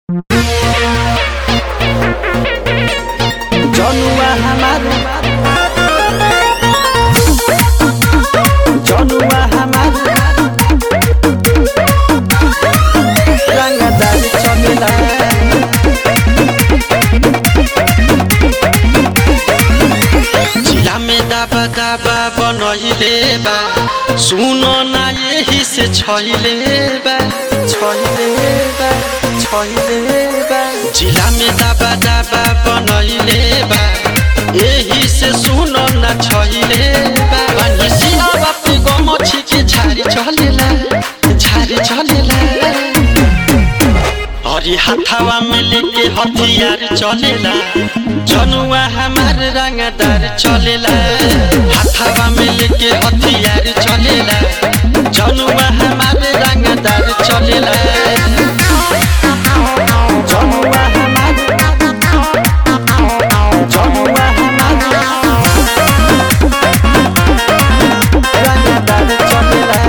जनुआ हमार जनुआ हमार रंगदार चलेला जिला में दाबा दाबा बनहिले बा सुनो ना यही से छैले बा छैले बा छैले बा जिला में दाबा दाबा बनहिले बा यही से सुनो ना छैले बा बनिसी अब गम छिके झारी चलेला झारी चलेला हरी हाथावा में लेके हथियार चलेला जनुआ हमार रंगदार चलेला हाथावा में लेके हथियार चलेला जनुआ हमार रंगदार चलेला जनुआ हमार जनुआ हमार रंगदार चलेला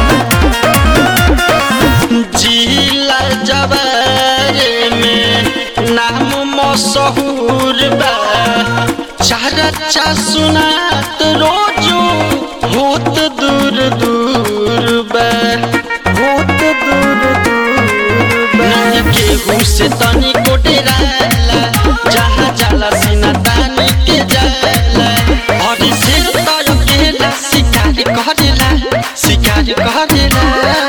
जिला जबारे में नाम मशहूर बा चर्चा सुनात रोजो होत दूर दूर बा बहुत दूर दूर नहीं केहू से तनी को डेराला जहाँ जाला सीना तानी के जाला और सिर तर केला शिकार करेला शिकार करेला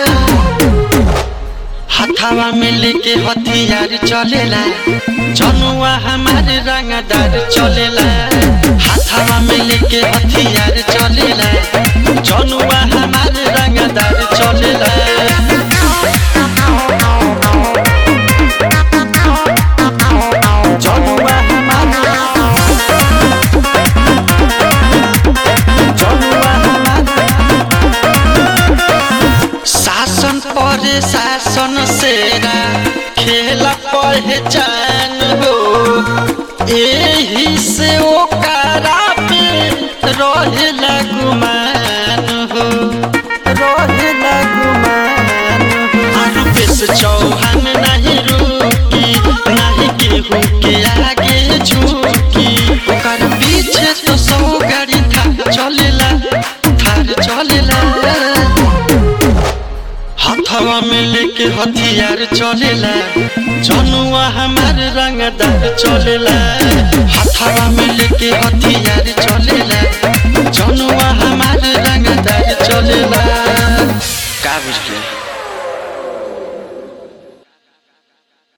हथावा में लेके हथियार चलेला जनुआ हमारे रंगदार चलेला हथावा में लेके हथियार चलेला जनुआ हमारे रंगदार चलेला जनुआ हमार जनुआ हमार शासन पर शासन सेरा खेल पहचान हो एही से ओकरा पे रहेला गुमान हो रहेला गुमान आलू पेश चौहान नहीं रुकी नहीं केहू के आगे झुकी ओकर पीछे तो सौ गाड़ी थार चलेला थार चलेला हथवा में लेके हथियार चलेला जनुआ हमार रंगदार चलेला हथवा में लेके हथियार चलेला जनुआ